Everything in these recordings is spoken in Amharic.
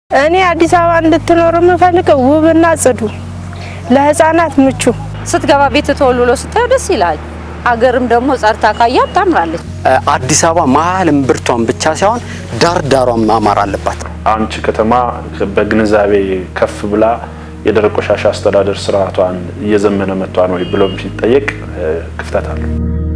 እኔ አዲስ አበባ እንድትኖር የምፈልገው ውብና ጽዱ፣ ለህፃናት ምቹ ስትገባ ቤት ተወልሎ ስታየው ደስ ይላል። አገርም ደግሞ ጸርታ ካያት ታምራለች። አዲስ አበባ መሀል እምብርቷን ብቻ ሳይሆን ዳር ዳሯን ማማር አለባት። አንቺ ከተማ በግንዛቤ ከፍ ብላ የደረቅ ቆሻሻ አስተዳደር ስርዓቷን እየዘመነ መጥቷን ወይ ብሎም ሲጠየቅ ክፍተት አለው።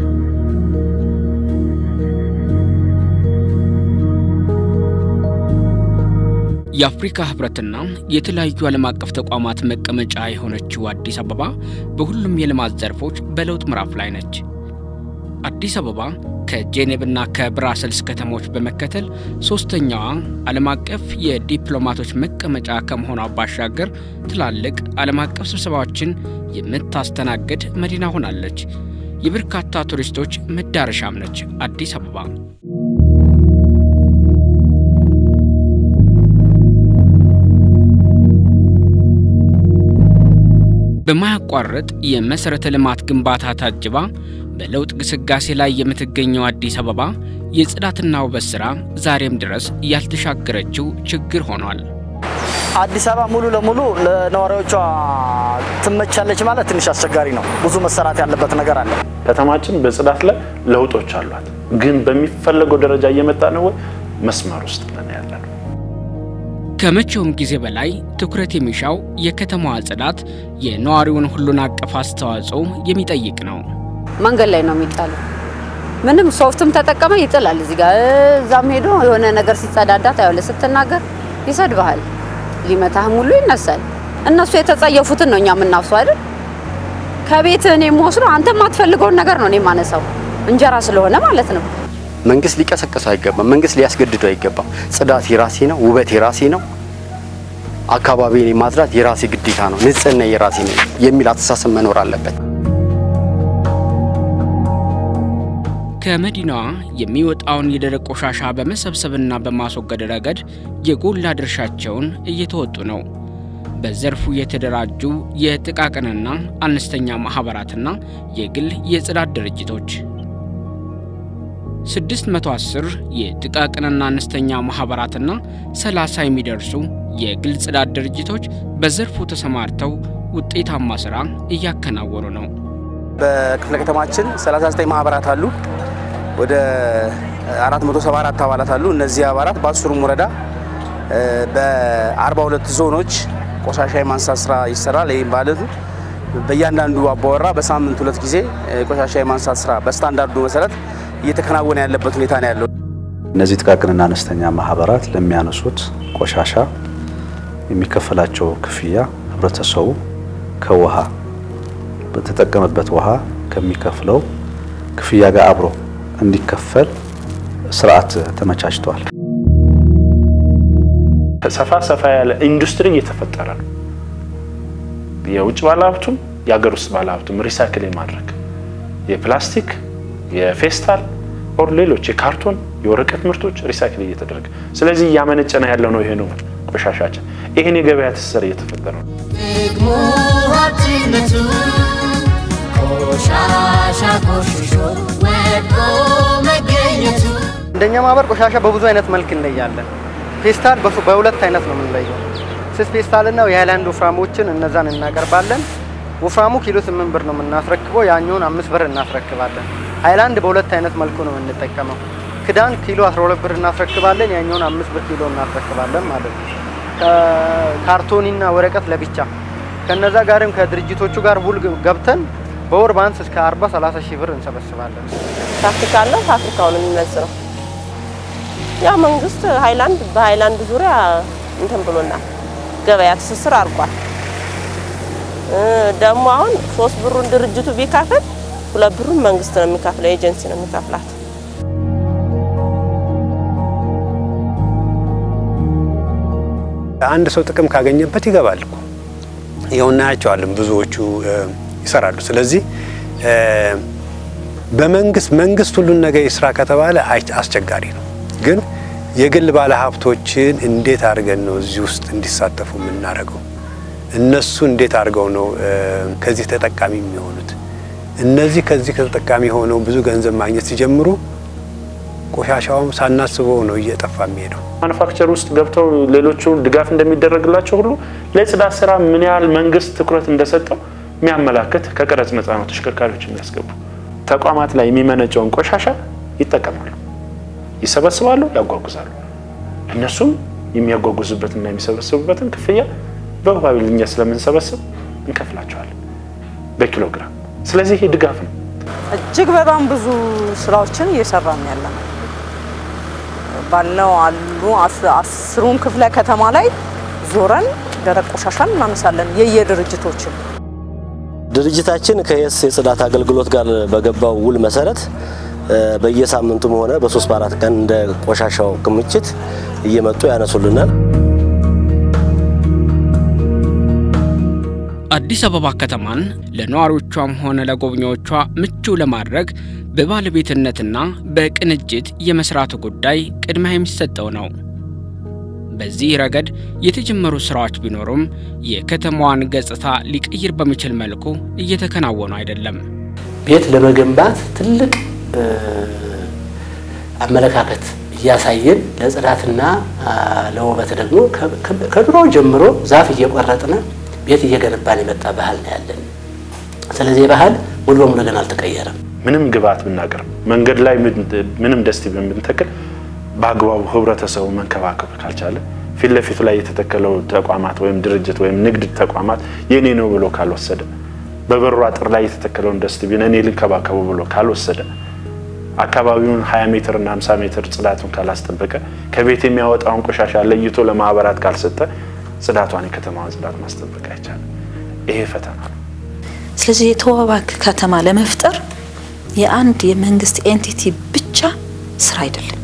የአፍሪካ ህብረትና የተለያዩ ዓለም አቀፍ ተቋማት መቀመጫ የሆነችው አዲስ አበባ በሁሉም የልማት ዘርፎች በለውጥ ምዕራፍ ላይ ነች። አዲስ አበባ ከጄኔቭና ከብራሰልስ ከተሞች በመከተል ሶስተኛዋ ዓለም አቀፍ የዲፕሎማቶች መቀመጫ ከመሆኗ ባሻገር ትላልቅ ዓለም አቀፍ ስብሰባዎችን የምታስተናግድ መዲና ሆናለች። የበርካታ ቱሪስቶች መዳረሻም ነች አዲስ አበባ። በማያቋርጥ የመሠረተ ልማት ግንባታ ታጅባ በለውጥ ግስጋሴ ላይ የምትገኘው አዲስ አበባ የጽዳትና ውበት ሥራ ዛሬም ድረስ ያልተሻገረችው ችግር ሆኗል። አዲስ አበባ ሙሉ ለሙሉ ለነዋሪዎቿ ትመቻለች ማለት ትንሽ አስቸጋሪ ነው። ብዙ መሰራት ያለበት ነገር አለ። ከተማችን በጽዳት ላይ ለውጦች አሏት፣ ግን በሚፈለገው ደረጃ እየመጣ ነው ወይ? መስመር ውስጥ ነን ያለ ነው። ከመቼውም ጊዜ በላይ ትኩረት የሚሻው የከተማዋ ጽዳት የነዋሪውን ሁሉን አቀፍ አስተዋጽኦ የሚጠይቅ ነው። መንገድ ላይ ነው የሚጣለው። ምንም ሶፍትም ተጠቀመ ይጥላል። እዚህ ጋር እዛም ሄዶ የሆነ ነገር ሲጸዳዳ ታያለህ። ስትናገር ይሰድብሃል፣ ሊመታህም ሁሉ ይነሳል። እነሱ የተጸየፉትን ነው እኛ የምናፍሰው አይደል? ከቤት እኔ የምወስደው አንተ የማትፈልገውን ነገር ነው እኔ የማነሳው እንጀራ ስለሆነ ማለት ነው። መንግስት ሊቀሰቅሰው አይገባም። መንግስት ሊያስገድደው አይገባም። ጽዳት የራሴ ነው፣ ውበት የራሴ ነው፣ አካባቢን ማጽዳት የራሴ ግዴታ ነው፣ ንጽህና የራሴ ነው የሚል አስተሳሰብ መኖር አለበት። ከመዲናዋ የሚወጣውን የደረቅ ቆሻሻ በመሰብሰብና በማስወገድ ረገድ የጎላ ድርሻቸውን እየተወጡ ነው። በዘርፉ የተደራጁ የጥቃቅንና አነስተኛ ማኅበራትና የግል የጽዳት ድርጅቶች 610 የጥቃቅንና አነስተኛ ማኅበራትና 30 የሚደርሱ የግል ጽዳት ድርጅቶች በዘርፉ ተሰማርተው ውጤታማ ሥራ እያከናወኑ ነው። በክፍለ ከተማችን 39 ማህበራት አሉ። ወደ 474 አባላት አሉ። እነዚህ አባላት በአስሩም ወረዳ በ42 ዞኖች ቆሻሻ የማንሳት ስራ ይሰራል። ይህም ማለት በእያንዳንዱ አባወራ በሳምንት ሁለት ጊዜ ቆሻሻ የማንሳት ስራ በስታንዳርዱ መሰረት እየተከናወነ ያለበት ሁኔታ ነው ያለው። እነዚህ ጥቃቅንና አነስተኛ ማህበራት ለሚያነሱት ቆሻሻ የሚከፈላቸው ክፍያ ህብረተሰቡ ከውሃ በተጠቀመበት ውሃ ከሚከፍለው ክፍያ ጋር አብሮ እንዲከፈል ስርዓት ተመቻችቷል። ሰፋ ሰፋ ያለ ኢንዱስትሪ እየተፈጠረ ነው። የውጭ ባለሀብቱም የሀገር ውስጥ ባለሀብቱም ሪሳይክል የማድረግ የፕላስቲክ፣ የፌስታል ኦር ሌሎች የካርቶን፣ የወረቀት ምርቶች ሪሳይክል እየተደረገ ስለዚህ እያመነጨነ ያለ ነው። ይሄ ነው ቆሻሻችን። ይህን የገበያ ትስስር እየተፈጠረ ነው። ደግሞ ሀብትነቱ ቆሻሻ ቆሽሾ ወድቆ መገኘቱ እንደኛ ማህበር ቆሻሻ በብዙ አይነት መልክ እንለያለን። ፌስታል በሱ- በሁለት አይነት ነው የምንለየው። ስስ ፌስታልና የሃይላንድ ወፍራሞችን እነዛን እናቀርባለን። ወፍራሙ ኪሎ ስምንት ብር ነው የምናስረክበው፣ ያኛውን አምስት ብር እናስረክባለን። ሃይላንድ በሁለት አይነት መልኩ ነው የምንጠቀመው። ክዳን ኪሎ 12 ብር እናስረክባለን፣ ያኛውን አምስት ብር ኪሎ እናስረክባለን ማለት ነው። ካርቶኒና ወረቀት ለብቻ ከነዛ ጋርም ከድርጅቶቹ ጋር ውል ገብተን በወር ባንስ እስከ 40 30 ሺህ ብር እንሰበስባለን። ፋብሪካ አለ። ፋብሪካው ነው የሚመዝነው። ያው መንግስት ሃይላንድ በሃይላንድ ዙሪያ እንትን ብሎናል፣ ገበያ ትስስር አድርጓል። እ ደግሞ አሁን ሶስት ብሩን ድርጅቱ ቢከፍል ሁለት ብሩን መንግስት ነው የሚከፍለው፣ ኤጀንሲ ነው የሚከፍላት። አንድ ሰው ጥቅም ካገኘበት ይገባል እኮ ይኸው እናያቸዋለን። ብዙዎቹ ይሰራሉ። ስለዚህ በመንግስት መንግስት ሁሉን ነገር ይስራ ከተባለ አስቸጋሪ ነው። ግን የግል ባለሀብቶችን እንዴት አድርገን ነው እዚህ ውስጥ እንዲሳተፉ የምናደርገው? እነሱ እንዴት አድርገው ነው ከዚህ ተጠቃሚ የሚሆኑት? እነዚህ ከዚህ ተጠቃሚ ሆነው ብዙ ገንዘብ ማግኘት ሲጀምሩ ቆሻሻውም ሳናስበው ነው እየጠፋ የሚሄደው። ማኑፋክቸር ውስጥ ገብተው ሌሎቹ ድጋፍ እንደሚደረግላቸው ሁሉ ለጽዳት ስራ ምን ያህል መንግስት ትኩረት እንደሰጠው የሚያመላክት ከቀረጽ ነፃ ነው ተሽከርካሪዎች የሚያስገቡ ተቋማት ላይ የሚመነጨውን ቆሻሻ ይጠቀማሉ፣ ይሰበስባሉ፣ ያጓጉዛሉ። እነሱም የሚያጓጉዙበትና የሚሰበስቡበትን ክፍያ በባቢል እኛ ስለምንሰበስብ እንከፍላቸዋለን በኪሎግራም። ስለዚህ ይሄ ድጋፍ ነው። እጅግ በጣም ብዙ ስራዎችን እየሰራን ያለ ነው። ባለው አሉ አስ- አስሩም ክፍለ ከተማ ላይ ዞረን ደረቅ ቆሻሻን እናነሳለን የየድርጅቶችን ድርጅታችን ከየስ የጽዳት አገልግሎት ጋር በገባው ውል መሰረት እ፣ በየሳምንቱም ሆነ በሶስት በአራት ቀን እንደ ቆሻሻው ክምችት እየመጡ ያነሱልናል። አዲስ አበባ ከተማን ለነዋሪዎቿም ሆነ ለጎብኚዎቿ ምቹ ለማድረግ በባለቤትነትና በቅንጅት የመስራቱ ጉዳይ ቅድሚያ የሚሰጠው ነው። በዚህ ረገድ የተጀመሩ ስራዎች ቢኖሩም የከተማዋን ገጽታ ሊቀይር በሚችል መልኩ እየተከናወኑ አይደለም። ቤት ለመገንባት ትልቅ እ፣ አመለካከት እያሳየን ለጽዳትና አ፣ ለውበት ደግሞ ከ- ከ- ከድሮ ጀምሮ ዛፍ እየቆረጥን ቤት እየገነባን የመጣ ባህል ነው ያለን። ስለዚህ ባህል ሙሉ በሙሉ ግን አልተቀየረም። ምንም ግብአት ብናቀርብ መንገድ ላይ ምን- ምንም ደስቲ ብንተክል በአግባቡ ህብረተሰቡ መንከባከብ ካልቻለ ፊት ለፊቱ ላይ የተተከለው ተቋማት ወይም ድርጅት ወይም ንግድ ተቋማት የኔ ነው ብሎ ካልወሰደ በበሩ አጥር ላይ የተተከለውን ደስትቢን እኔ ልንከባከቡ ብሎ ካልወሰደ አካባቢውን 20 ሜትር እና 50 ሜትር ጽዳቱን ካላስጠበቀ ከቤት የሚያወጣውን ቆሻሻ ለይቶ ለማህበራት ካልሰጠ ጽዳቷን የከተማዋን ጽዳት ማስጠበቅ አይቻልም። ይሄ ፈተና ነው። ስለዚህ የተዋበ ከተማ ለመፍጠር የአንድ የመንግስት ኤንቲቲ ብቻ ስራ አይደለም።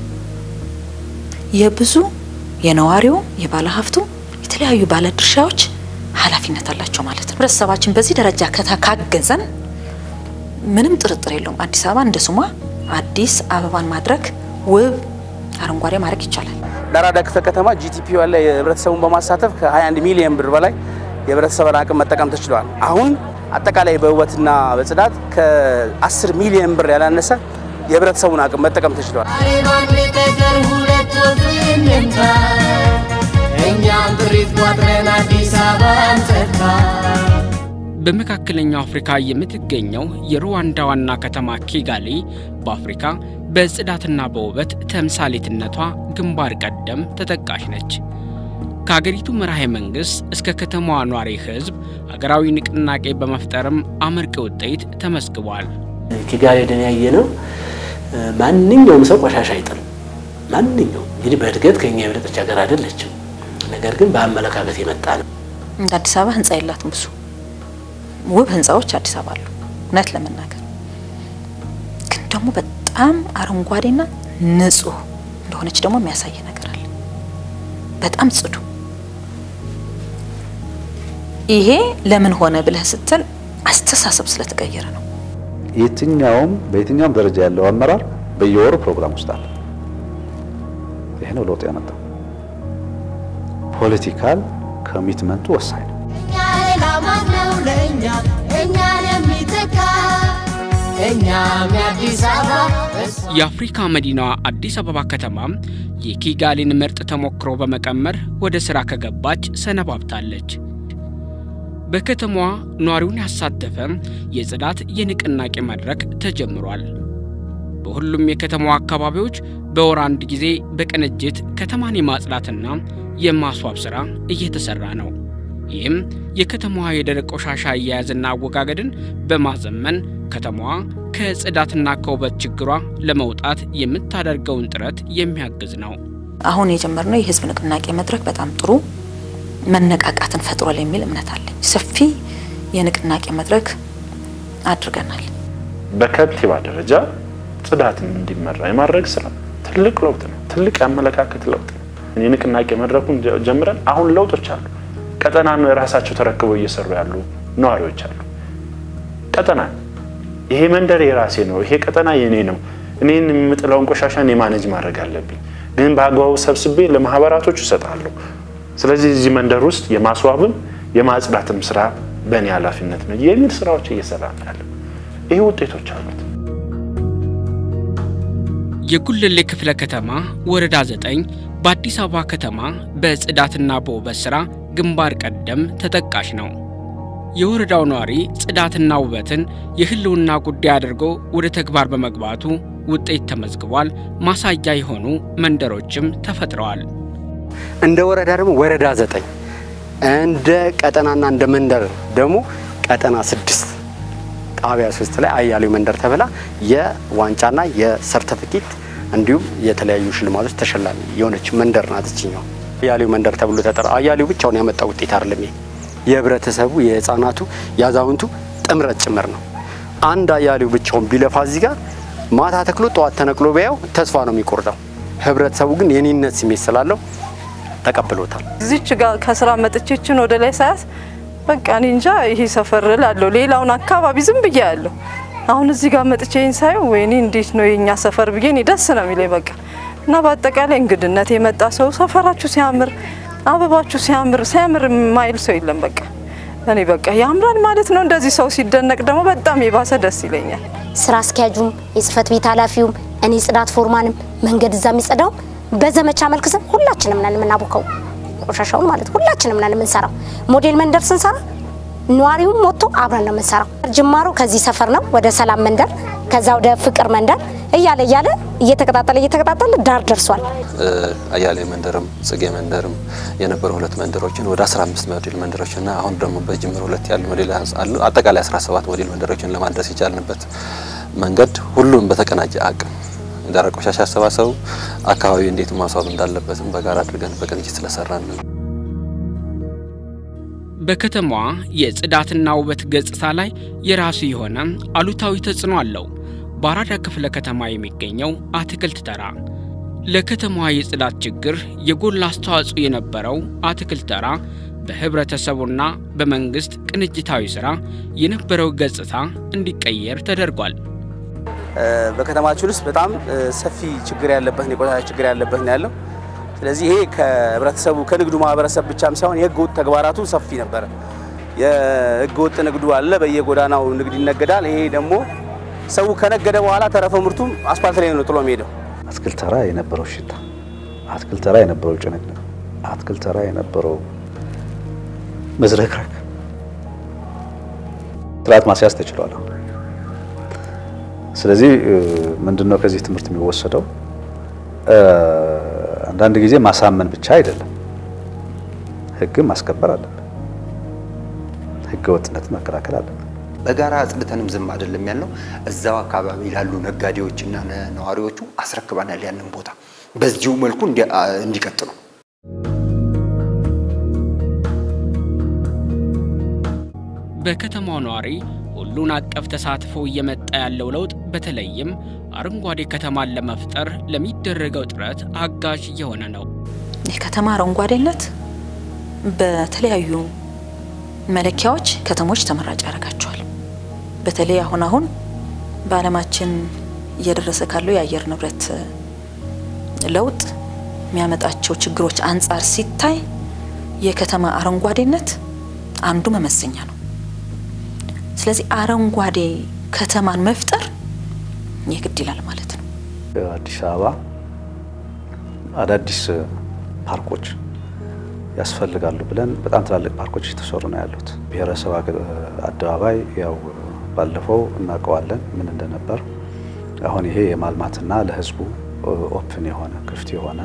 የብዙ የነዋሪው፣ የባለሀብቱ፣ የተለያዩ ባለድርሻዎች ኃላፊነት አላቸው ማለት ነው። ህብረተሰባችን በዚህ ደረጃ ከታ- ካገዘን ምንም ጥርጥር የለውም አዲስ አበባ እንደ ስሟ አዲስ አበባን ማድረግ ውብ አረንጓዴ ማድረግ ይቻላል። ለአራዳ ክፍለ ከተማ ጂቲፒ ያለ የህብረተሰቡን በማሳተፍ ከ21 ሚሊዮን ብር በላይ የህብረተሰብን አቅም መጠቀም ተችሏል። አሁን አጠቃላይ በውበትና በጽዳት ከ10 ሚሊዮን ብር ያላነሰ የህብረተሰቡን አቅም መጠቀም ተችሏል። ባንድ ጠጠር ሁለት ወፍ እንምታ፣ እኛም ጥሪት ቋጥረን አዲስ አበባን ጸድታ። በመካከለኛው አፍሪካ የምትገኘው የሩዋንዳ ዋና ከተማ ኪጋሊ በአፍሪካ በጽዳትና በውበት ተምሳሌትነቷ ግንባር ቀደም ተጠቃሽ ነች። ከሀገሪቱ መራሄ መንግሥት እስከ ከተማዋ ኗሪ ሕዝብ ሀገራዊ ንቅናቄ በመፍጠርም አመርቂ ውጤት ተመዝግቧል። ኪጋሊ ደን ያየ ነው። ማንኛውም ሰው ቆሻሻ አይጥልም። ማንኛውም እንግዲህ በእድገት ከኛ የበለጠች ሀገር አይደለችም። ነገር ግን በአመለካከት የመጣ ነው። እንደ አዲስ አበባ ህንፃ የላትም። ብዙ ውብ ህንፃዎች አዲስ አበባ አሉ። እውነት ለመናገር ግን ደግሞ በጣም አረንጓዴና ንጹህ እንደሆነች ደግሞ የሚያሳይ ነገር አለ። በጣም ጽዱ። ይሄ ለምን ሆነ ብለህ ስትል አስተሳሰብ ስለተቀየረ ነው። የትኛውም በየትኛውም ደረጃ ያለው አመራር በየወሩ ፕሮግራም ውስጥ አለ። ይሄ ነው ለውጥ ያመጣው። ፖለቲካል ኮሚትመንቱ ወሳኝ ነው። እኛ ሌላ ማን ነው ለእኛ እኛን የሚተካ እኛም የአዲስ አበባ የአፍሪካ መዲናዋ አዲስ አበባ ከተማ የኪጋሊን ምርጥ ተሞክሮ በመቀመር ወደ ሥራ ከገባች ሰነባብታለች። በከተማዋ ነዋሪውን ያሳተፈ የጽዳት የንቅናቄ መድረክ ተጀምሯል። በሁሉም የከተማዋ አካባቢዎች በወር አንድ ጊዜ በቅንጅት ከተማን የማጽዳትና የማስዋብ ሥራ እየተሠራ ነው። ይህም የከተማዋ የደረቅ ቆሻሻ አያያዝና አወጋገድን በማዘመን ከተማዋ ከጽዳትና ከውበት ችግሯ ለመውጣት የምታደርገውን ጥረት የሚያግዝ ነው። አሁን የጀመርነው የህዝብ ንቅናቄ መድረክ በጣም ጥሩ መነቃቃትን ፈጥሯል የሚል እምነት አለኝ። ሰፊ የንቅናቄ መድረክ አድርገናል። በከንቲባ ደረጃ ጽዳትን እንዲመራ የማድረግ ስራ ትልቅ ለውጥ ነው። ትልቅ የአመለካከት ለውጥ ነው። የንቅናቄ መድረኩን ጀ- ጀምረን አሁን ለውጦች አሉ። ቀጠናን ራሳቸው ተረክበው እየሰሩ ያሉ ነዋሪዎች አሉ። ቀጠና ይሄ መንደር የራሴ ነው፣ ይሄ ቀጠና የኔ ነው፣ እኔን የምጥለውን ቆሻሻ እኔ ማኔጅ ማድረግ አለብኝ፣ ግን በአግባቡ ሰብስቤ ለማህበራቶቹ እሰጣለሁ። ስለዚህ እዚህ መንደር ውስጥ የማስዋብም የማጽዳትም ስራ በእኔ ኃላፊነት ነው የሚል ስራዎች እየሰራ ነው ያለው። ይሄ ውጤቶች አሉት። የጉለሌ ክፍለ ከተማ ወረዳ 9 በአዲስ አበባ ከተማ በጽዳትና በውበት ሥራ ግንባር ቀደም ተጠቃሽ ነው። የወረዳው ነዋሪ ጽዳትና ውበትን የሕልውና ጉዳይ አድርጎ ወደ ተግባር በመግባቱ ውጤት ተመዝግቧል። ማሳያ የሆኑ መንደሮችም ተፈጥረዋል። እንደ ወረዳ ደግሞ ወረዳ ዘጠኝ እንደ ቀጠናና እንደ መንደር ደግሞ ቀጠና ስድስት ጣቢያ ሶስት ላይ አያሌው መንደር ተብላ የዋንጫና የሰርተፊኬት እንዲሁም የተለያዩ ሽልማቶች ተሸላሚ የሆነች መንደር ናት። እችኛው አያሌው መንደር ተብሎ ተጠራ። አያሌው ብቻውን ያመጣ ውጤት አይደለም። ይሄ የህብረተሰቡ፣ የህፃናቱ፣ የአዛውንቱ ጥምረት ጭምር ነው። አንድ አያሌው ብቻውን ቢለፋ እዚህ ጋር ማታ ተክሎ ጠዋት ተነቅሎ ቢያየው ተስፋ ነው የሚቆርጠው። ህብረተሰቡ ግን የኔነት ስሜት ስላለው ተቀብሎታል። እዚች ጋር ከስራ መጥቼችን ወደ ላይ ሳያት በቃ እኔ እንጃ ይሄ ሰፈር እላለሁ። ሌላውን አካባቢ ዝም ብዬ ያለሁ አሁን እዚህ ጋር መጥቼኝ ሳየው ወይኔ እንዴት ነው የኛ ሰፈር ብዬ እኔ ደስ ነው የሚለኝ በቃ እና በአጠቃላይ እንግድነት የመጣ ሰው ሰፈራችሁ ሲያምር፣ አበባችሁ ሲያምር ሲያምር የማይል ሰው የለም። በቃ እኔ በቃ ያምራል ማለት ነው። እንደዚህ ሰው ሲደነቅ ደግሞ በጣም የባሰ ደስ ይለኛል። ስራ አስኪያጁም የጽህፈት ቤት ኃላፊውም እኔ ጽዳት ፎርማንም መንገድ እዛ የሚጸዳው በዘመቻ መልክ ስን ሁላችንም ነን የምናቦከው ቆሻሻውን ማለት ሁላችንም ነን የምንሰራው። ሞዴል መንደር ስንሰራ ነዋሪውም ወጥቶ አብረን ነው የምንሰራው። ጅማሮ ከዚህ ሰፈር ነው ወደ ሰላም መንደር፣ ከዛ ወደ ፍቅር መንደር እያለ እያለ እየተቀጣጠለ እየተቀጣጠለ ዳር ደርሷል። አያሌ መንደርም ጽጌ መንደርም የነበሩ ሁለት መንደሮችን ወደ 15 ሞዴል መንደሮችና አሁን ደግሞ በጅምር ሁለት ያሉ ሞዴል አሉ። አጠቃላይ 17 ሞዴል መንደሮችን ለማድረስ የቻልንበት መንገድ ሁሉም በተቀናጀ አቅም ደረቅ ቆሻሻ አሰባሰቡ አካባቢ እንዴት ማስዋብ እንዳለበትም በጋራ አድርገን በቅንጅት ስለሰራን ነው። በከተማዋ የጽዳትና ውበት ገጽታ ላይ የራሱ የሆነ አሉታዊ ተጽዕኖ አለው። በአራዳ ክፍለ ከተማ የሚገኘው አትክልት ተራ ለከተማዋ የጽዳት ችግር የጎላ አስተዋጽኦ የነበረው አትክልት ተራ በህብረተሰቡና በመንግስት ቅንጅታዊ ስራ የነበረው ገጽታ እንዲቀየር ተደርጓል። በከተማችን ውስጥ በጣም ሰፊ ችግር ያለበት ነው፣ የቆሻሻ ችግር ያለበት ነው ያለው። ስለዚህ ይሄ ከህብረተሰቡ ከንግዱ ማህበረሰብ ብቻም ሳይሆን የህገ ወጥ ተግባራቱ ሰፊ ነበረ። የህገ ወጥ ንግዱ አለ፣ በየጎዳናው ንግድ ይነገዳል። ይሄ ደግሞ ሰው ከነገደ በኋላ ተረፈ ምርቱም አስፓልት ላይ ነው ጥሎ የሚሄደው። አትክልት ተራ የነበረው ሽታ፣ አትክልት ተራ የነበረው ጭንቅንቅ፣ አትክልት ተራ የነበረው መዝረክረክ ስርዓት ማስያዝ ተችሏል። አሁን ስለዚህ ምንድነው ከዚህ ትምህርት የሚወሰደው? አንዳንድ ጊዜ ማሳመን ብቻ አይደለም፣ ህግን ማስከበር አለብን። ህገ ወጥነትን መከላከል አለብን። በጋራ አጽድተንም ዝም አይደለም ያልነው። እዛው አካባቢ ላሉ ነጋዴዎችና ነዋሪዎቹ አስረክበናል ያንን ቦታ በዚሁ መልኩ እንዲቀጥሉ። በከተማው ነዋሪ ሁሉን አቀፍ ተሳትፎ እየመጣ ያለው ለውጥ በተለይም አረንጓዴ ከተማን ለመፍጠር ለሚደረገው ጥረት አጋዥ እየሆነ ነው። የከተማ አረንጓዴነት በተለያዩ መለኪያዎች ከተሞች ተመራጭ ያደርጋቸዋል። በተለይ አሁን አሁን በዓለማችን እየደረሰ ካለው የአየር ንብረት ለውጥ የሚያመጣቸው ችግሮች አንጻር ሲታይ የከተማ አረንጓዴነት አንዱ መመዘኛ ነው። ስለዚህ አረንጓዴ ከተማን መፍጠር የግድ ይላል ማለት ነው። አዲስ አበባ አዳዲስ ፓርኮች ያስፈልጋሉ ብለን በጣም ትላልቅ ፓርኮች እየተሰሩ ነው ያሉት። ብሔረሰብ አደባባይ ያው ባለፈው እናውቀዋለን ምን እንደነበር። አሁን ይሄ የማልማትና ለሕዝቡ ኦፕን የሆነ ክፍት የሆነ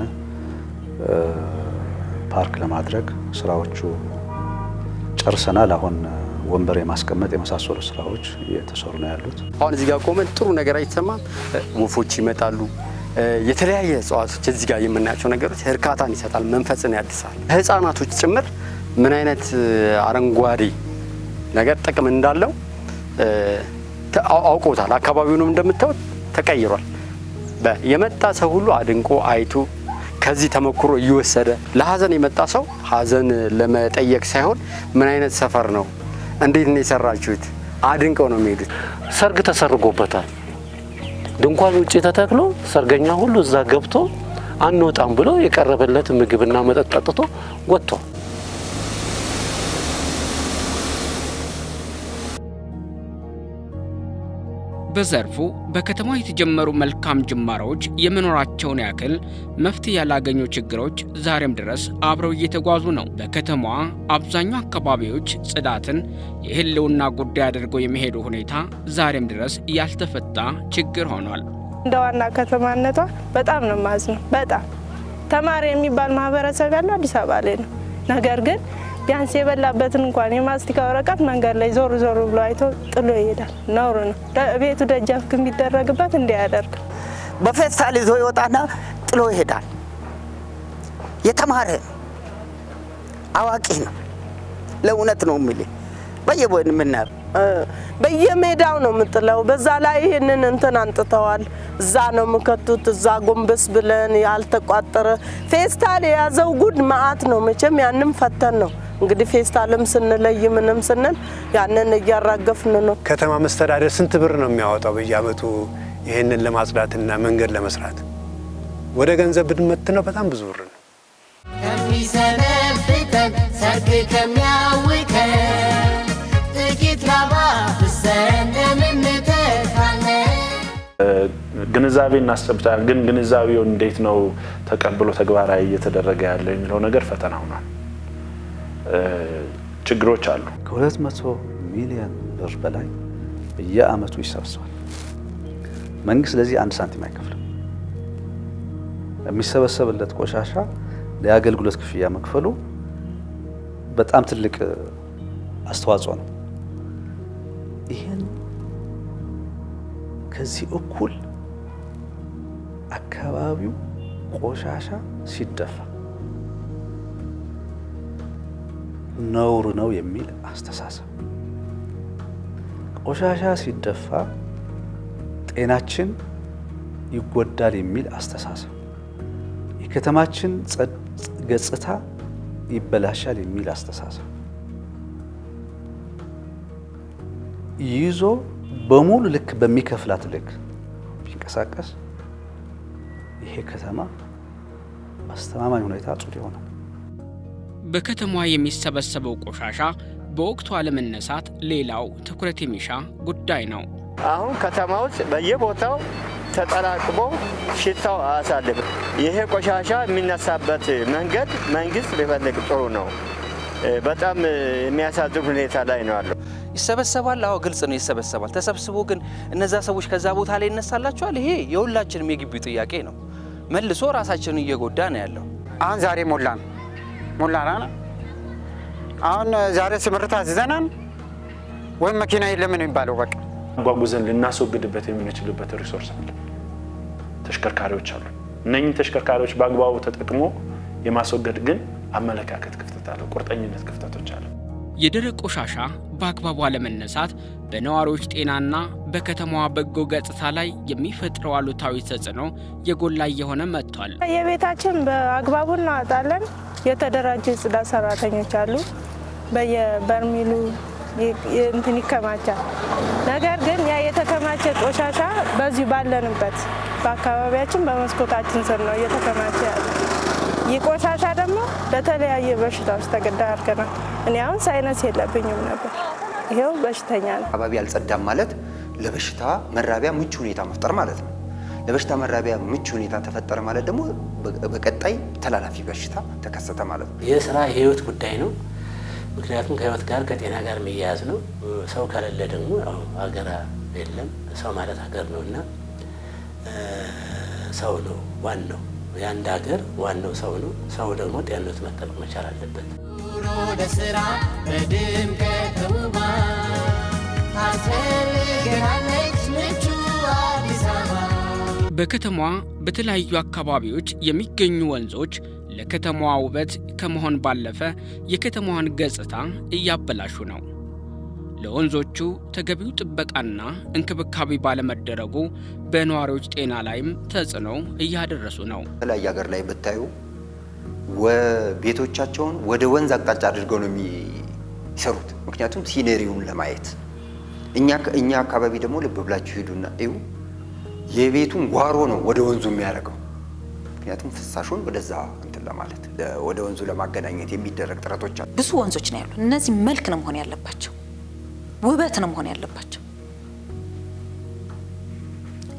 ፓርክ ለማድረግ ስራዎቹ ጨርሰናል። አሁን ወንበር የማስቀመጥ የመሳሰሉ ስራዎች እየተሰሩ ነው ያሉት። አሁን እዚህ ጋር ቆመን ጥሩ ነገር አይሰማም። ወፎች ይመጣሉ። የተለያየ እጽዋቶች እዚህ ጋር የምናያቸው ነገሮች እርካታን ይሰጣል፣ መንፈስን ያድሳል። ህፃናቶች ጭምር ምን አይነት አረንጓዴ ነገር ጥቅም እንዳለው አውቀውታል። አካባቢውንም እንደምታዩት ተቀይሯል። የመጣ ሰው ሁሉ አድንቆ አይቶ ከዚህ ተሞክሮ እየወሰደ ለሀዘን የመጣ ሰው ሀዘን ለመጠየቅ ሳይሆን ምን አይነት ሰፈር ነው፣ እንዴት ነው የሰራችሁት፣ አድንቀው ነው የሚሄዱት። ሰርግ ተሰርጎበታል። ድንኳን ውጭ ተተክሎ ሰርገኛ ሁሉ እዛ ገብቶ አንወጣም ብሎ የቀረበለት ምግብና መጠጥ ጠጥቶ ወጥቷል። በዘርፉ በከተማ የተጀመሩ መልካም ጅማሮች የመኖራቸውን ያክል መፍትሄ ያላገኙ ችግሮች ዛሬም ድረስ አብረው እየተጓዙ ነው። በከተማዋ አብዛኛው አካባቢዎች ጽዳትን የህልውና ጉዳይ አድርገው የሚሄዱ ሁኔታ ዛሬም ድረስ ያልተፈታ ችግር ሆኗል። እንደ ዋና ከተማነቷ በጣም ነው ማዝነው። በጣም ተማሪ የሚባል ማህበረሰብ ያለው አዲስ አበባ ላይ ነው። ነገር ግን ቢያንስ የበላበትን እንኳን የማስቲካ ወረቀት መንገድ ላይ ዞር ዞር ብሎ አይቶ ጥሎ ይሄዳል። ነውር ነው። ቤቱ ደጃፍ የሚደረግበት እንዲያደርግ በፌስታል ይዞ ይወጣና ጥሎ ይሄዳል። የተማረ አዋቂ ነው። ለእውነት ነው የሚል በየቦን የምናየው በየሜዳው ነው የምጥለው። በዛ ላይ ይህንን እንትን አንጥተዋል። እዛ ነው የምከቱት። እዛ ጎንበስ ብለን ያልተቋጠረ ፌስታል የያዘው ጉድ መዓት ነው። መቼም ያንም ፈተን ነው እንግዲህ ፌስታልም ስንለይ ምንም ስንል ያንን እያራገፍን ነው። ከተማ መስተዳደር ስንት ብር ነው የሚያወጣው በየአመቱ ይህንን ለማጽዳትና መንገድ ለመስራት? ወደ ገንዘብ ብንመትነው በጣም ብዙ ብር ነው። ከሚሰነፍተን ሰርግ ከሚያውከን ጥቂት ላባ ፍሰን እንደምንተካለን ግንዛቤ እናስጨብጣለን። ግን ግንዛቤው እንዴት ነው ተቀብሎ ተግባራዊ እየተደረገ ያለው የሚለው ነገር ፈተና ሆኗል። ችግሮች አሉ። ከሁለት መቶ ሚሊዮን ብር በላይ በየአመቱ ይሰበሰባል። መንግስት ለዚህ አንድ ሳንቲም አይከፍልም። የሚሰበሰብለት ቆሻሻ ለአገልግሎት ክፍያ መክፈሉ በጣም ትልቅ አስተዋጽኦ ነው። ይህን ከዚህ እኩል አካባቢው ቆሻሻ ሲደፋ ነውር ነው የሚል አስተሳሰብ፣ ቆሻሻ ሲደፋ ጤናችን ይጎዳል የሚል አስተሳሰብ፣ የከተማችን ገጽታ ይበላሻል የሚል አስተሳሰብ ይዞ በሙሉ ልክ በሚከፍላት ልክ ቢንቀሳቀስ ይሄ ከተማ በአስተማማኝ ሁኔታ ጽዱ ይሆናል። በከተማዋ የሚሰበሰበው ቆሻሻ በወቅቱ አለመነሳት ሌላው ትኩረት የሚሻ ጉዳይ ነው። አሁን ከተማ ውስጥ በየቦታው ተጠራቅሞ ሽታው አያሳልፍም። ይሄ ቆሻሻ የሚነሳበት መንገድ መንግስት ቢፈልግ ጥሩ ነው። በጣም የሚያሳዝን ሁኔታ ላይ ነው ያለው። ይሰበሰባል። አዎ ግልጽ ነው፣ ይሰበሰባል። ተሰብስቦ ግን እነዛ ሰዎች ከዛ ቦታ ላይ ይነሳላቸዋል። ይሄ የሁላችንም የግቢው ጥያቄ ነው። መልሶ ራሳችንን እየጎዳ ነው ያለው። አሁን ዛሬ ሞላን ሞላና አሁን ዛሬ ስምርት አዝዘናን ወይም መኪና የለም ነው የሚባለው። በቃ አጓጉዘን ልናስወግድበት የምንችልበት ሪሶርስ አለ። ተሽከርካሪዎች አሉ። እነኚህ ተሽከርካሪዎች በአግባቡ ተጠቅሞ የማስወገድ ግን አመለካከት ክፍተት አለ፣ ቁርጠኝነት ክፍተቶች አለ። የደረቅ ቆሻሻ በአግባቡ አለመነሳት በነዋሪዎች ጤናና በከተማዋ በጎ ገጽታ ላይ የሚፈጥረው አሉታዊ ተጽዕኖ የጎላ እየሆነ መጥቷል። የቤታችን በአግባቡ እናወጣለን። የተደራጁ የጽዳት ሰራተኞች አሉ። በየበርሚሉ እንትን ይከማቻል። ነገር ግን ያ የተከማቸ ቆሻሻ በዚሁ ባለንበት በአካባቢያችን በመስኮታችን ስር ነው እየተከማቸ ያለ። ይህ ቆሻሻ ደግሞ ለተለያየ በሽታዎች ተዳርገናል። እኔ አሁን ሳይነስ የለብኝም ነበር፣ ይኸው በሽተኛ ነው። አካባቢ አልጸዳም ማለት ለበሽታ መራቢያ ምቹ ሁኔታ መፍጠር ማለት ነው። ለበሽታ መራቢያ ምቹ ሁኔታ ተፈጠረ ማለት ደግሞ በቀጣይ ተላላፊ በሽታ ተከሰተ ማለት ነው። ይህ ስራ የህይወት ጉዳይ ነው። ምክንያቱም ከህይወት ጋር ከጤና ጋር የሚያያዝ ነው። ሰው ከሌለ ደግሞ ያው ሀገር የለም። ሰው ማለት ሀገር ነው እና ሰው ነው ዋናው የአንድ ሀገር ዋናው ሰው ነው። ሰው ደግሞ ጤንነቱ መጠበቅ መቻል አለበት። ኑሮ ለስራ በድምቀት ተውባ ታስፈልገናለች ምቹ አዲስ አበባ። በከተማዋ በተለያዩ አካባቢዎች የሚገኙ ወንዞች ለከተማዋ ውበት ከመሆን ባለፈ የከተማዋን ገጽታ እያበላሹ ነው። ለወንዞቹ ተገቢው ጥበቃና እንክብካቤ ባለመደረጉ በነዋሪዎች ጤና ላይም ተጽዕኖ እያደረሱ ነው። የተለያየ ሀገር ላይ ብታዩ ቤቶቻቸውን ወደ ወንዝ አቅጣጫ አድርገው ነው የሚሰሩት። ምክንያቱም ሲነሪውን ለማየት እኛ እኛ አካባቢ ደግሞ ልብ ብላችሁ ሂዱና እዩ። የቤቱን ጓሮ ነው ወደ ወንዙ የሚያደርገው። ምክንያቱም ፍሳሹን ወደዛ እንትን ለማለት ወደ ወንዙ ለማገናኘት የሚደረግ ጥረቶች አሉ። ብዙ ወንዞች ነው ያሉ። እነዚህ መልክ ነው መሆን ያለባቸው፣ ውበት ነው መሆን ያለባቸው።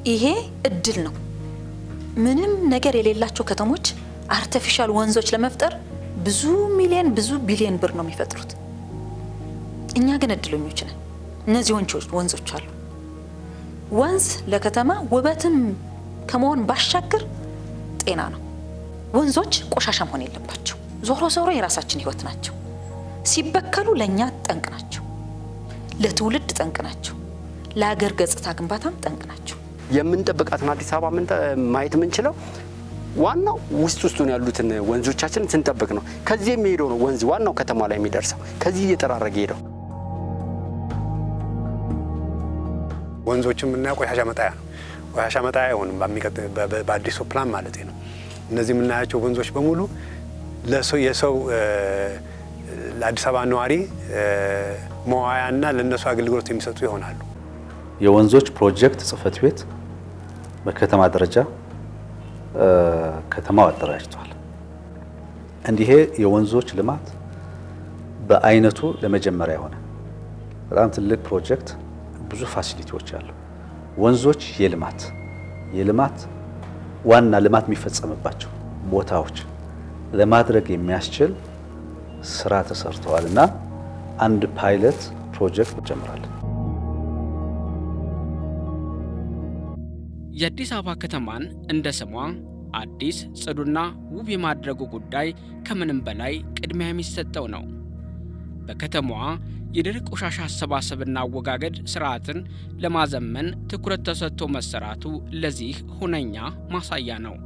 ይሄ እድል ነው። ምንም ነገር የሌላቸው ከተሞች አርቲፊሻል ወንዞች ለመፍጠር ብዙ ሚሊዮን ብዙ ቢሊዮን ብር ነው የሚፈጥሩት። እኛ ግን እድለኞች ነን። እነዚህ ወንዞች ወንዞች አሉ። ወንዝ ለከተማ ውበትም ከመሆን ባሻገር ጤና ነው። ወንዞች ቆሻሻ መሆን የለባቸው። ዞሮ ዞሮ የራሳችን ህይወት ናቸው። ሲበከሉ ለእኛ ጠንቅ ናቸው፣ ለትውልድ ጠንቅ ናቸው፣ ለሀገር ገጽታ ግንባታም ጠንቅ ናቸው። የምንጠብቃትን አዲስ አበባ ምንጠ- ማየት የምንችለው ዋናው ውስጥ ውስጡን ያሉትን ወንዞቻችንን ስንጠብቅ ነው። ከዚህ የሚሄደው ነው ወንዝ ዋናው ከተማ ላይ የሚደርሰው ከዚህ እየጠራረገ ሄደው ወንዞችን የምናየው ቆሻሻ መጣያ ነው። ቆሻሻ መጣያ አይሆንም በሚቀጥ- በ- በ- በአዲሱ ፕላን ማለት ነው። እነዚህ የምናያቸው ወንዞች በሙሉ ለሰው የሰው እ፣ ለአዲስ አበባ ነዋሪ እ፣ መዋያና ለእነሱ አገልግሎት የሚሰጡ ይሆናሉ። የወንዞች ፕሮጀክት ጽህፈት ቤት በከተማ ደረጃ እ፣ ከተማው አደራጅቷል። እንዲህ የወንዞች ልማት በአይነቱ ለመጀመሪያ የሆነ በጣም ትልቅ ፕሮጀክት፣ ብዙ ፋሲሊቲዎች አሉ። ወንዞች የልማት የልማት ዋና ልማት የሚፈጸምባቸው ቦታዎች ለማድረግ የሚያስችል ስራ ተሰርተዋል እና አንድ ፓይለት ፕሮጀክት እንጀምራለን። የአዲስ አበባ ከተማን እንደ ስሟ አዲስ ጽዱና ውብ የማድረጉ ጉዳይ ከምንም በላይ ቅድሚያ የሚሰጠው ነው። በከተማዋ የደረቅ ቆሻሻ አሰባሰብና አወጋገድ ስርዓትን ለማዘመን ትኩረት ተሰጥቶ መሰራቱ ለዚህ ሁነኛ ማሳያ ነው።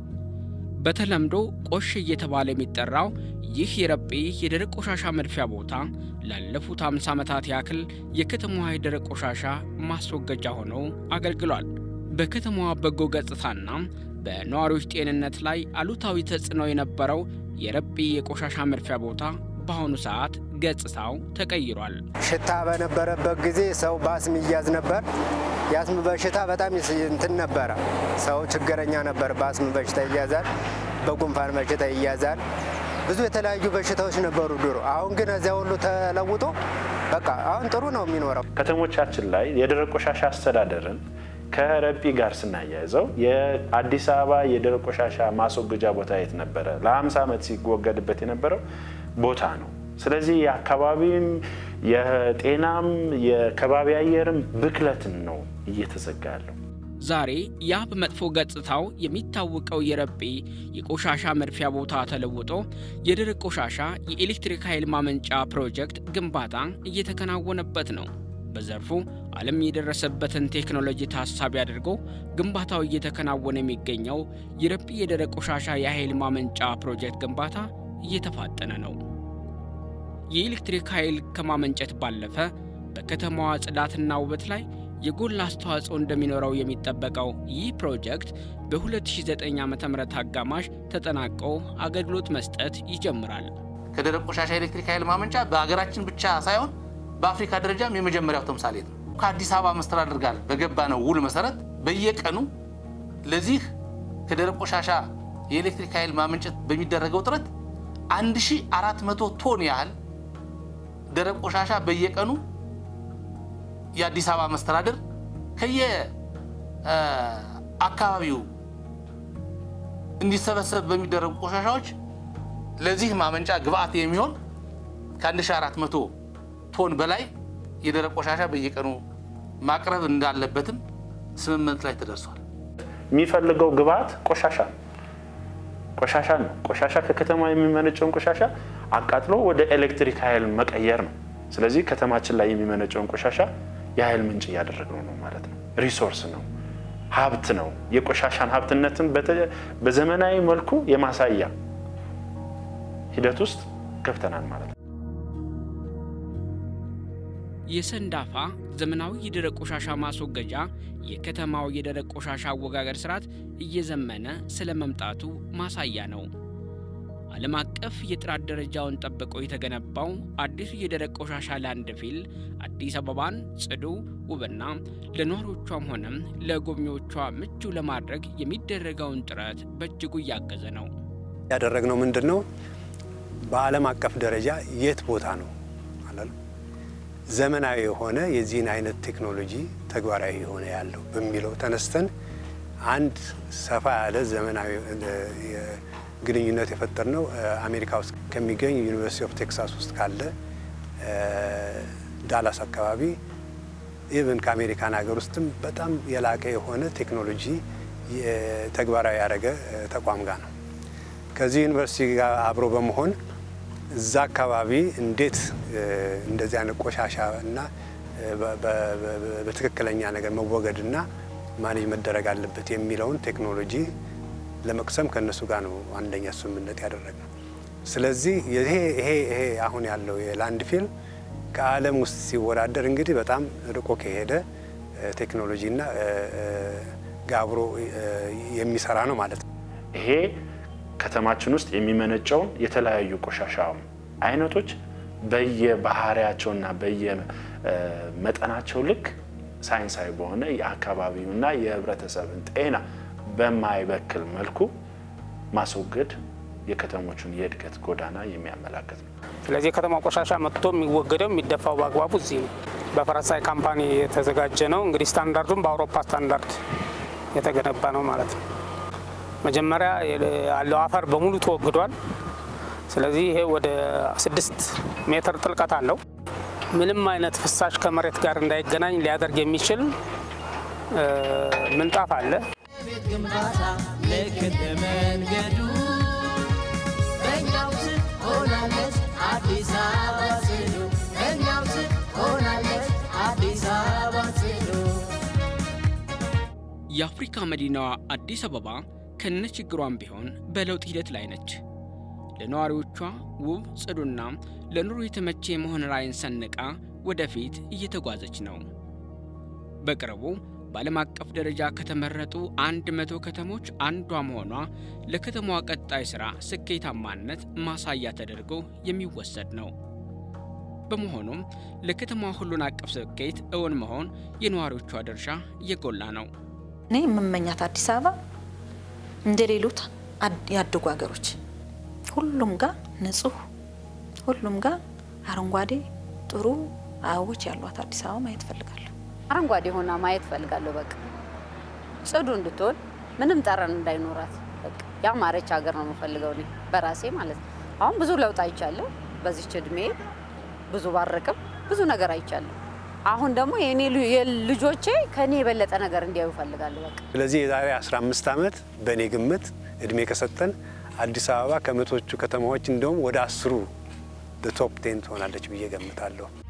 በተለምዶ ቆሽ እየተባለ የሚጠራው ይህ የረጴ የደረቅ ቆሻሻ መድፊያ ቦታ ላለፉት 50 ዓመታት ያክል የከተማዋ የደረቅ ቆሻሻ ማስወገጃ ሆኖ አገልግሏል። በከተማዋ በጎ ገጽታና በነዋሪዎች ጤንነት ላይ አሉታዊ ተጽዕኖ የነበረው የረጴ የቆሻሻ መድፊያ ቦታ በአሁኑ ሰዓት ገጽታው ተቀይሯል። ሽታ በነበረበት ጊዜ ሰው በአስም ይያዝ ነበር። የአስም በሽታ በጣም ይስ- እንትን ነበረ። ሰው ችግረኛ ነበር። በአስም በሽታ ይያዛል፣ በጉንፋን በሽታ ይያዛል። ብዙ የተለያዩ በሽታዎች ነበሩ ድሮ። አሁን ግን እዚያ ሁሉ ተለውጦ በቃ አሁን ጥሩ ነው የሚኖረው። ከተሞቻችን ላይ የደረቅ ቆሻሻ አስተዳደርን ከረጲ ጋር ስናያይዘው የአዲስ አበባ የደረቅ ቆሻሻ ማስወገጃ ቦታ የት ነበረ? ለ50 ዓመት ሲወገድበት የነበረው ቦታ ነው። ስለዚህ የአካባቢም የጤናም የከባቢ አየርም ብክለትን ነው እየተዘጋ ያለው። ዛሬ ያ በመጥፎ ገጽታው የሚታወቀው የረጴ የቆሻሻ መድፊያ ቦታ ተለውጦ የደረቅ ቆሻሻ የኤሌክትሪክ ኃይል ማመንጫ ፕሮጀክት ግንባታ እየተከናወነበት ነው። በዘርፉ ዓለም የደረሰበትን ቴክኖሎጂ ታሳቢ አድርጎ ግንባታው እየተከናወነ የሚገኘው የረጴ የደረቅ ቆሻሻ የኃይል ማመንጫ ፕሮጀክት ግንባታ እየተፋጠነ ነው። የኤሌክትሪክ ኃይል ከማመንጨት ባለፈ በከተማዋ ጽዳትና ውበት ላይ የጎላ አስተዋጽኦ እንደሚኖረው የሚጠበቀው ይህ ፕሮጀክት በ2009 ዓ.ም አጋማሽ ተጠናቆ አገልግሎት መስጠት ይጀምራል። ከደረቅ ቆሻሻ ኤሌክትሪክ ኃይል ማመንጫ በሀገራችን ብቻ ሳይሆን በአፍሪካ ደረጃም የመጀመሪያው ተምሳሌት ነው። ከአዲስ አበባ መስተዳድር ጋር በገባነው ውል መሰረት በየቀኑ ለዚህ ከደረቅ ቆሻሻ የኤሌክትሪክ ኃይል ማመንጨት በሚደረገው ጥረት 1400 ቶን ያህል ደረቅ ቆሻሻ በየቀኑ የአዲስ አበባ መስተዳድር ከየ አካባቢው እንዲሰበሰብ በሚደረጉ ቆሻሻዎች ለዚህ ማመንጫ ግብአት የሚሆን ከ1400 ቶን በላይ የደረቅ ቆሻሻ በየቀኑ ማቅረብ እንዳለበትም ስምምነት ላይ ተደርሷል። የሚፈልገው ግብአት ቆሻሻ ነው። ቆሻሻ ነው። ቆሻሻ ከከተማ የሚመነጨውን ቆሻሻ አቃጥሎ ወደ ኤሌክትሪክ ኃይል መቀየር ነው። ስለዚህ ከተማችን ላይ የሚመነጨውን ቆሻሻ የኃይል ምንጭ እያደረግነው ነው ማለት ነው። ሪሶርስ ነው፣ ሀብት ነው። የቆሻሻን ሀብትነትን በተ- በዘመናዊ መልኩ የማሳያ ሂደት ውስጥ ገብተናል ማለት ነው። የሰንዳፋ ዘመናዊ የደረቅ ቆሻሻ ማስወገጃ የከተማው የደረቅ ቆሻሻ አወጋገድ ስርዓት እየዘመነ ስለ መምጣቱ ማሳያ ነው። ዓለም አቀፍ የጥራት ደረጃውን ጠብቆ የተገነባው አዲሱ የደረቅ ቆሻሻ ላንድ ፊል አዲስ አበባን ጽዱ፣ ውብና ለነዋሪዎቿም ሆነም ለጎብኚዎቿ ምቹ ለማድረግ የሚደረገውን ጥረት በእጅጉ እያገዘ ነው። ያደረግነው ምንድን ነው? በዓለም አቀፍ ደረጃ የት ቦታ ነው አላለም ዘመናዊ የሆነ የዚህን አይነት ቴክኖሎጂ ተግባራዊ የሆነ ያለው በሚለው ተነስተን አንድ ሰፋ ያለ ዘመናዊ ግንኙነት የፈጠርነው አሜሪካ ውስጥ ከሚገኝ ዩኒቨርሲቲ ኦፍ ቴክሳስ ውስጥ ካለ ዳላስ አካባቢ ኢቨን ከአሜሪካን ሀገር ውስጥም በጣም የላቀ የሆነ ቴክኖሎጂ ተግባራዊ ያደረገ ተቋም ጋር ነው። ከዚህ ዩኒቨርሲቲ ጋር አብሮ በመሆን እዛ አካባቢ እንዴት እንደዚህ አይነት ቆሻሻ እና በትክክለኛ ነገር መወገድና ማኔጅ መደረግ አለበት የሚለውን ቴክኖሎጂ ለመቅሰም ከእነሱ ጋር ነው አንደኛ ስምምነት ያደረግነው። ስለዚህ ይሄ ይሄ ይሄ አሁን ያለው የላንድ ፊልም ከዓለም ውስጥ ሲወዳደር እንግዲህ በጣም ርቆ ከሄደ ቴክኖሎጂና ጋር አብሮ የሚሰራ ነው ማለት ነው። ይሄ ከተማችን ውስጥ የሚመነጨውን የተለያዩ ቆሻሻ አይነቶች በየባህሪያቸውና በየመጠናቸው ልክ ሳይንሳዊ በሆነ የአካባቢውና የህብረተሰብን ጤና በማይበክል መልኩ ማስወገድ የከተሞቹን የእድገት ጎዳና የሚያመላክት ነው። ስለዚህ የከተማ ቆሻሻ መጥቶ የሚወገደው የሚደፋው በአግባቡ እዚህ ነው። በፈረንሳይ ካምፓኒ የተዘጋጀ ነው። እንግዲህ ስታንዳርዱም በአውሮፓ ስታንዳርድ የተገነባ ነው ማለት ነው። መጀመሪያ ያለው አፈር በሙሉ ተወግዷል። ስለዚህ ይሄ ወደ ስድስት ሜትር ጥልቀት አለው። ምንም አይነት ፍሳሽ ከመሬት ጋር እንዳይገናኝ ሊያደርግ የሚችል ምንጣፍ አለ። ቤት ግንባታ ልክ እንደ መንገዱ በእኛው ስር ሆናለች አዲስ አበባ ጽዱ በእኛው ስር ሆናለች አዲስ አበባ ጽዱ የአፍሪካ መዲናዋ አዲስ አበባ ከነ ችግሯም ቢሆን በለውጥ ሂደት ላይ ነች። ለነዋሪዎቿ ውብ ጽዱና ለኑሮ የተመቼ የመሆን ራዕይን ሰንቃ ወደፊት እየተጓዘች ነው። በቅርቡ በዓለም አቀፍ ደረጃ ከተመረጡ አንድ መቶ ከተሞች አንዷ መሆኗ ለከተማዋ ቀጣይ ሥራ ስኬታማነት ማሳያ ተደርጎ የሚወሰድ ነው። በመሆኑም ለከተማዋ ሁሉን አቀፍ ስኬት እውን መሆን የነዋሪዎቿ ድርሻ የጎላ ነው። እኔ የምመኛት አዲስ አበባ እንደ ሌሎት ያደጉ ሀገሮች ሁሉም ጋር ንጹህ፣ ሁሉም ጋር አረንጓዴ ጥሩ አበቦች ያሏት አዲስ አበባ ማየት እፈልጋለሁ። አረንጓዴ ሆና ማየት ፈልጋለሁ። በቃ ጽዱ እንድትሆን ምንም ጠረን እንዳይኖራት በቃ ያማረች ሀገር ነው የምፈልገው እኔ በራሴ ማለት ነው። አሁን ብዙ ለውጥ አይቻለሁ። በዚች እድሜ ብዙ ባረቅም ብዙ ነገር አይቻለሁ። አሁን ደግሞ የኔ ልጆቼ ከኔ የበለጠ ነገር እንዲያዩ ፈልጋለሁ። በቃ ስለዚህ የዛሬ 15 ዓመት በእኔ ግምት እድሜ ከሰጠን አዲስ አበባ ከመቶቹ ከተማዎች እንደውም ወደ አስሩ ቶፕ ቴን ትሆናለች ብዬ ገምታለሁ።